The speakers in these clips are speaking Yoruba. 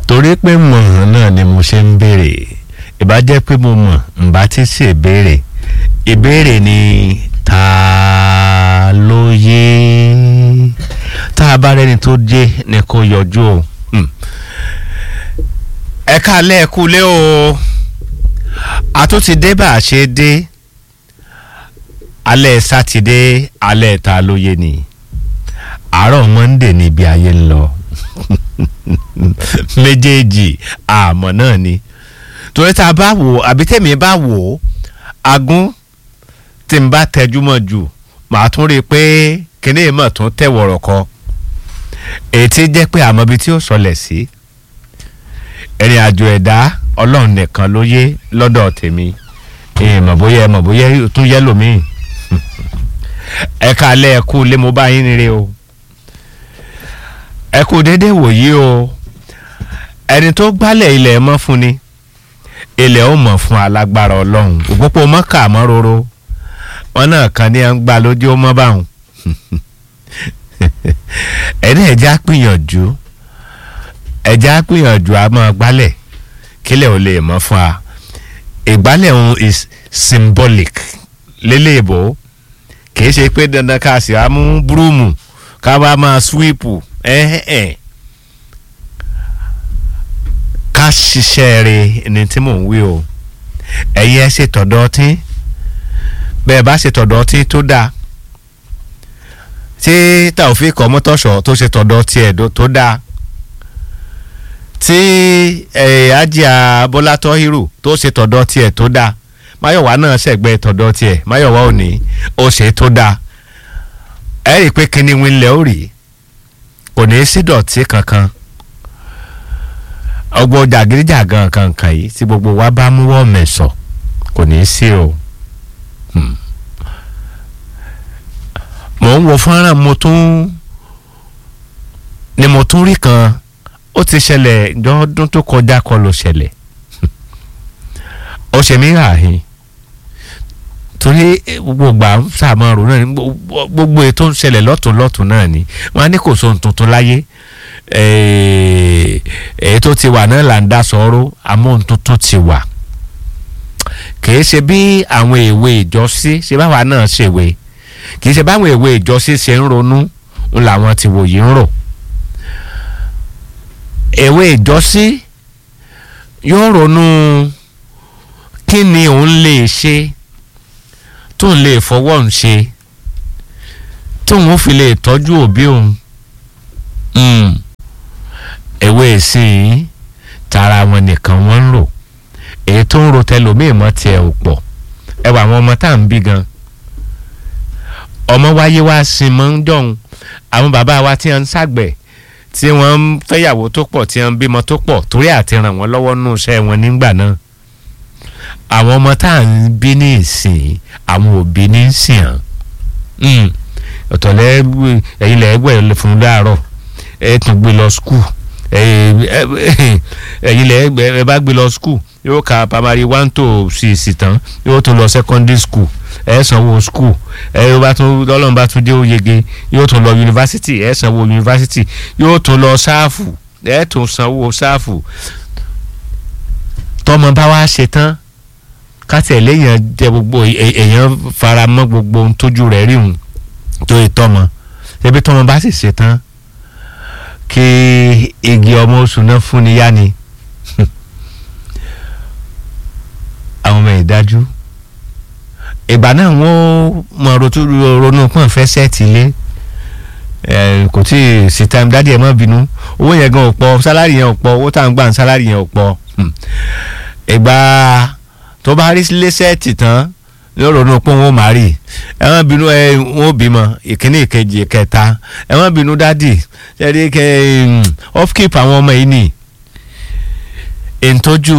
torí pé mọ̀ náà ni mo ṣe ń béèrè ìbá jẹ́ pé mo mọ̀ ǹbá ti ṣe ìbéèrè ìbéèrè ni ta ló yé tá a bá rẹni tó jẹ́ ni kò yọjú o ẹ káalẹ́ ẹ kúlé o a tún ti dé bá a ṣe dé alẹ́ sátidé alẹ́ ta ló yé ni àárọ̀ monday níbi ayé ń lọ méjèèjì àmọ́ náà ni torí tá a bá wò àbí tèmi bá wò ó agún tí n bá tẹjúmọ́ jù màá tún rí i pé kíní ìmọ̀ tún tẹ̀ wọ̀rọ̀ kọ ètí jẹ́ pé àmọ́ ibi tí ó sọlẹ̀ sí ìrìn àjò ẹ̀dá ọlọ́run nìkan ló yé lọ́dọ̀ tèmi ìmọ̀ bóyá ẹ̀mọ̀ bóyá tún yẹ lómìn ẹ̀ka alẹ́ ẹ̀kú lé mo bá yín rere o ẹ kú déédéé wòyí o ẹni tó gbálẹ̀ ilẹ̀ mọ́ fún ni ilẹ̀ ó mọ̀ fún alágbára ọlọ́run òpópó mọ́kà mọ́ roro wọn náà kan ní à ń gbà lójú ó mọ́ báwọn ẹni ẹ̀já gbìyànjú ẹ̀já gbìyànjú a máa gbálẹ̀ kílẹ̀ ò lè mọ́ fún wa ìgbálẹ̀ òun is symbolic lélẹ́ẹ̀bọ kìí ṣe pé dandan ká sì á mú búrúmù ká bá máa sweepu ẹ̀ẹ́n ká ṣiṣẹ́ rẹ̀ ni tí mò ń wí o ẹ̀yin ẹ ṣe tọ̀dọ̀ tí bẹ́ẹ̀ bá ṣe tọ̀dọ̀ tí tó dáa tí Taofik Ọmọtọ́ṣọ̀ tó ṣe tọ̀dọ̀ tiẹ̀ tó dáa tí Ajia Bọ́lá Tọ́hírù tó ṣe tọ̀dọ̀ tiẹ̀ tó dáa Máyọ̀wá náà ṣẹ̀gbẹ́ tọ̀dọ̀ tiẹ̀ Máyọ̀wá ò ní ó ṣe tó dáa ẹ rí i pé kíní wíńlẹ̀ ó rí kò ní í sí dọ̀tí kankan ọgbọ́n jàgídíjàgan kankan yìí tí gbogbo wa bá mú wọ́n mẹ̀sọ̀ kò ní í sí o. mò ń wo fọ́nrán mo tún ni mo tún rí kan ó ti ṣẹlẹ̀ lọ́dún tó kọjá kọ́ ló ṣẹlẹ̀ ó ṣe mí ràhìn torí gbogbo ìgbà sàmọ́rò náà gbogbo ètò ń ṣẹlẹ̀ lọ́tún lọ́tún náà ni wọ́n á ní kò sóhun tuntun láyé èyí tó ti wà náà là ń dá sọ̀rọ̀ amóhun tuntun ti wà kìí ṣe bí àwọn èwe ìjọsí ṣe báwa náà ṣèwé kìí ṣe báwọn èwe ìjọsí ṣe ń ronú ń làwọn ti wò yìí ń rò èwe ìjọsí yóò ronú kí ni òun lè ṣe tóun lè fọwọ́ ń ṣe tóun fi lè tọ́jú òbí òun ewé ìsìn tara wọn nìkan wọ́n ń rò èyí tó ń ro tẹlòmíì mọ́ tiẹ̀ ò pọ̀ ẹ wà àwọn ọmọ tá à ń bí gan ọmọ wáyé wá sin mọ́ ń dọ̀hún àwọn bàbá wa tí wọ́n ń ṣàgbẹ̀ tí wọ́n ń fẹ́yàwó tó pọ̀ tí wọ́n ń bímọ tó pọ̀ torí àti ràn wọ́n lọ́wọ́ nù iṣẹ́ wọn nígbà náà àwọn ọmọ tá à ń bí ní ìsìn àwọn òbí ní ìsìn hàn ọ̀tọ̀lẹ́ ẹ̀yin lẹ́gbẹ̀ẹ́ fún láàárọ̀ ẹ̀ tún gbé lọ skul ẹ̀yin lẹ́gbẹ̀ẹ́ ẹ bá gbé lọ skul yóò ka primary one to six tán yóò tún lọ secondary school ẹ sanwó school ẹ bá tún lọ́lọ́run bá tún dé ó yege yóò tún lọ university ẹ sanwó university yóò tún lọ sáàfù ẹ tún sanwó sáàfù tọmọ bá wá ṣe tán kátẹ léèyàn jẹ gbogbo èèyàn fara mọ́ gbogbo ohun tójú rẹ̀ rí òun tó ìtọ́mọ ṣebí tọmọ bá sì ṣe tán kí igi ọmọ oṣù náà fún ni yá ni àwọn ọmọ ìdájú ìgbà náà wọ́n mọ ronú pọ́n fẹ́ sẹ́ẹ̀tì ilé kò tí ì sí time dádì ẹ̀ má bínú owó yẹn gan ò pọ̀ sálárì yẹn ò pọ̀ owó tá à ń gbà ń sálárì yẹn ò pọ̀ ìgbà tó bá rí lé sẹ́ẹ̀tì tán yóò ronú pé wọ́n máa rí ẹ má bínú ẹ wọ́n bímọ ìkíní ìkejì ìkẹta ẹ má bínú dádì ẹ rí kẹ off keep àwọn ọmọ yìí nìyí ìtọ́jú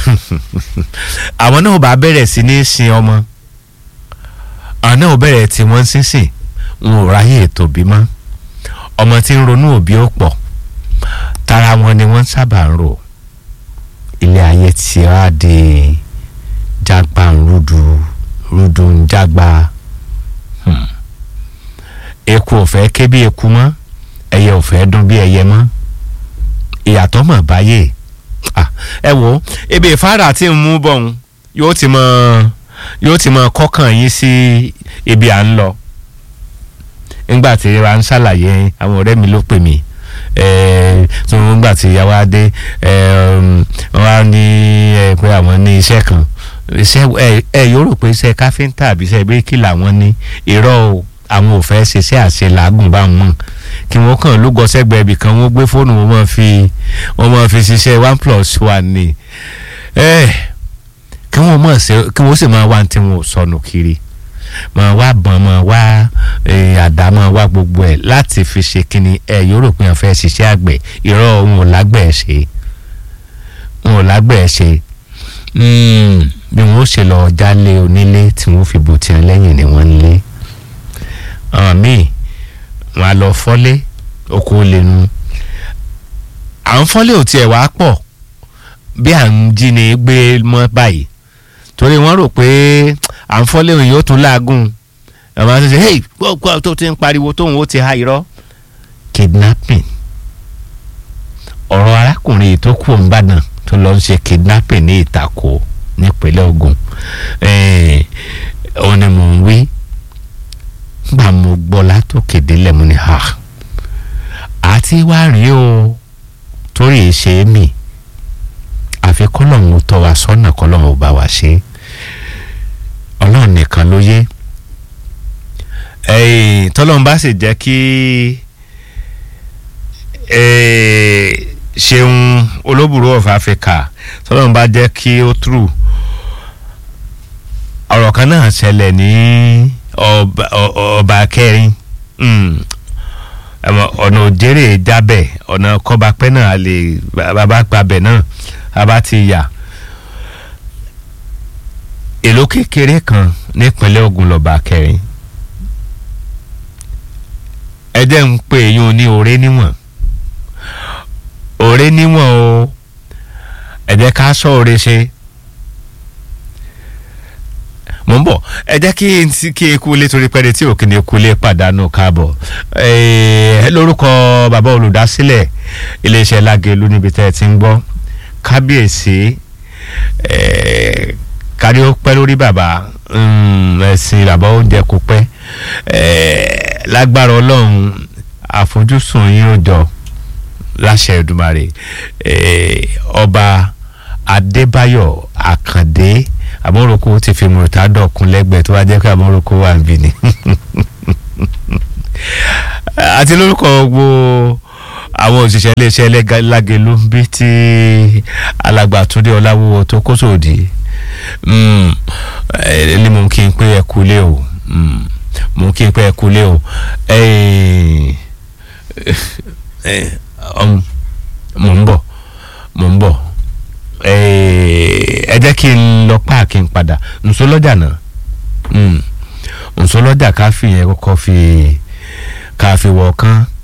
àwọn náà bá bẹ̀rẹ̀ sí ní sin ọmọ àwọn náà bẹ̀rẹ̀ tí wọ́n sínsìn wọn ò ráyè ètò bímọ ọmọ tí ń ronú òbí ó pọ̀ tara wọn ni wọ́n sábà ń rò ilé ayé tí a di jágbá rúdu rúdu ń jágbá eku ò fẹ́ ké bí eku mọ́ ẹyẹ ò fẹ́ dún bí ẹyẹ mọ́ ìyàtọ̀ mọ̀ báyé Ah, ẹ wo ebi ìfáàrà tí ń mú bọ̀ ń yóò ti mọ yóò ti mọ kọ́kàn yín sí ibi à ń lọ nígbà tí wa ń ṣàlàyé àwọn ọ̀rẹ́ mi ló pè mí eh, tó nígbà tí ìyàwó adé wọ́n á ní eh, pé àwọn ní iṣẹ́ kan iṣẹ́ ẹ ẹ yóò rò pé iṣẹ́ káfíńtà àbí iṣẹ́ bíríkìlà wọn ní irọ́ o àwọn ò fẹ́ ṣiṣẹ́ àṣẹ làágùn bá wọn kí wọ́n kàn ló gọ sẹ́gbẹ̀ẹ́ ibì kan wọ́n gbé fóònù wọn máa fi wọ́n máa fi ṣiṣẹ́ one plus one ni ẹ kí wọ́n mọ̀ ṣe kí wọ́n sì máa wá tí wọn ò sọnù kiri máa wá bọ̀n máa wá eh, àdá máa wá gbogbo ẹ̀ láti fi ṣe kíni ẹ yóò rò pé wọ́n fẹ́ ṣiṣẹ́ àgbẹ̀ irọ́ wọn ò lágbẹ̀ẹ́ ṣe wọn ò lágbẹ̀ẹ́ ṣe Mm, bí wọn ó ṣe lọ jálé onílé tí wọn fi bò tiẹ̀ lẹ́yìn ni wọ́n ń lé àwọn míì wọn á lọ fọ́lé oko lẹ́nu à ń fọ́lé ò tiẹ̀ wá pọ̀ bí à ń jí ni gbé mọ́ báyìí torí wọ́n rò pé à ń fọ́lé òun yóò tún láàgùn àwọn àti ṣe hey gbọ́ tó ti ń pariwo tóun ó ti ha irọ́ kidnapping ọ̀rọ̀ arákùnrin yìí tó kú òun bàdàn tó lọ ń ṣe kidnapping ní ìtàkó nípínlẹ̀ Ògùn òun ni mò ń wí gbà mo gbọ́ látòkè délẹ̀ mo ní ha àti wá rí o torí ṣe é mì àfi kọ́lọ́hún tọ́ wa sọ́nà kọ́lọ́hún ò bá wa ṣe ọlọ́run nìkan ló yé tọ́lọ́run bá sì jẹ́ kí ṣeun olóbùrú of Africa tọ́lọ́run bá jẹ́ kí ó true ọ̀rọ̀ kan náà ṣẹlẹ̀ ní ọba kẹrin ọ̀nà òjèrè jábẹ̀ ọ̀nà kọ́bapẹ́ náà lè bàbá gbàbẹ̀ náà bàbá ti yà èlò kékeré kan nípínlẹ̀ Ògùn lọ́ba kẹrin ẹ̀jẹ̀ ń pè yún ní òré níwọ̀n òré níwọ̀n o ẹ jẹ́ ká sọ òré ṣe mo ń bọ̀ ẹ jẹ́ kí n ti kí eku lé torí pẹ́ẹ́rẹ́ tí òkè ní eku lé pàdánù káàbọ̀ lórúkọ bàbá olùdásílẹ̀ iléeṣẹ́ Lágelú níbi tẹ́ ẹ ti ń gbọ́ kábíyèsí kárí ó pẹ́ lórí bàbá ẹ̀sìn bàbá ó jẹ́ kó pẹ́ lágbára ọlọ́run àfojúsùn yín ó jọ láṣẹ Èdùmàrè ọba Adébáyọ̀ Àkàndé àmọ́ròkó ti fi mùtádọ̀ kún lẹ́gbẹ̀ẹ́ tó wá jẹ́ pé àmọ́ròkó wà ń bì ní. àti lórúkọ gbogbo àwọn òṣìṣẹ́ iléeṣẹ́ Lágelú bí ti alàgbà Túndé Ọláwúwo tó kó sòdì ní mo kí n pé ẹ kú lé o mo kí n pé ẹ kú lé o mo ń bọ̀ mo ń bọ̀ ẹ jẹ́ kí n lọ páàkì n padà nsọ lọ́jà náà nsọ lọ́jà ká fi yẹn kọ́kọ́ fi ká fi wọ̀ kán